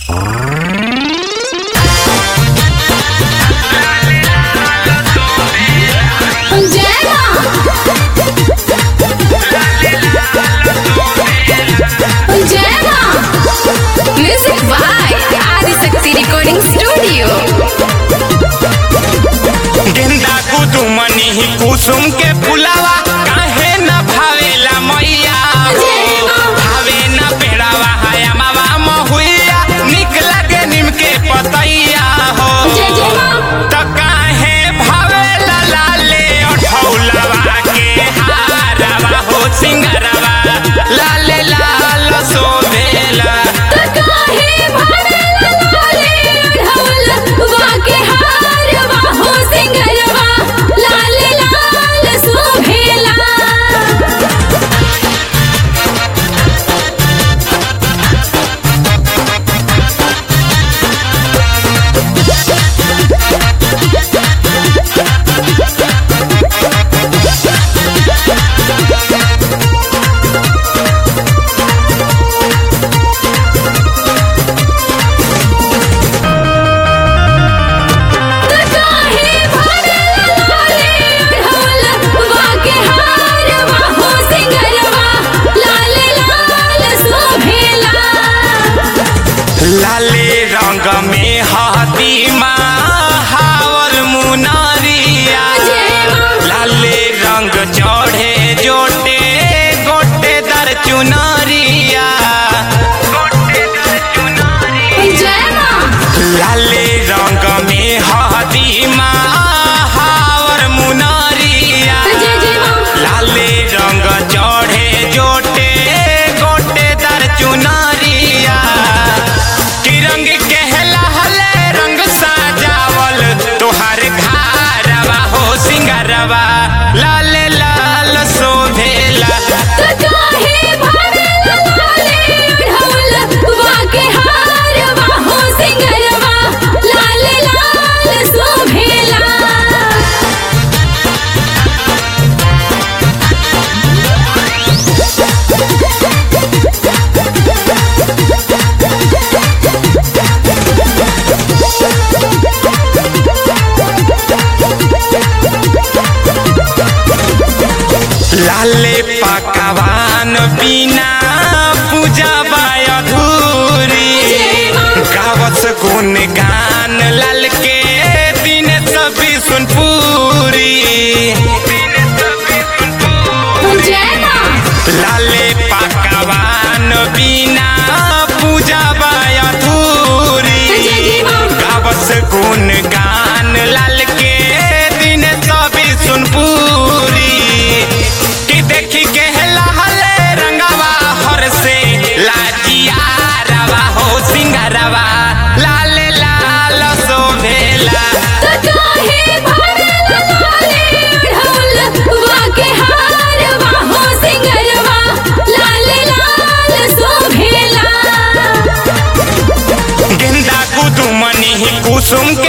कुसुम के फुलावा काहे न भावेला मैया भावे न पेड़ावा हाया मावा महुइया निक लगे निम के पतैया हो त काहे भावेला लाले अठौलवा के हारवा हो सिंगरवा लाले लाल सोभेला लाले रंग में हाथी हावर मुनारिया लाले रंग चढ़े जोटे गोटे दर चुनरिया लाले रंग में हाथी हावर मुनारिया लाले रंग चढ़े जोटे गोटे दर चुनरिया कि रंग कहला हले रंग साजावल तोहार घारवा हो सिंगरवा लाल लाल शोभेला लाले पकवान बिना पूजा बाय अधूरी गावस गुण गान लाल के दिन सभी सुनपुरी लाले पकवान बिना पूजा बाय अधूरी गावस गुण गान लाल के दिन सभी सुनपुरी कि देखी के लहले रंगवा हर से लाजिया रवा हो सिंगरवा लाल लाल शोभेला गेंदा कुदुमनी कुसुम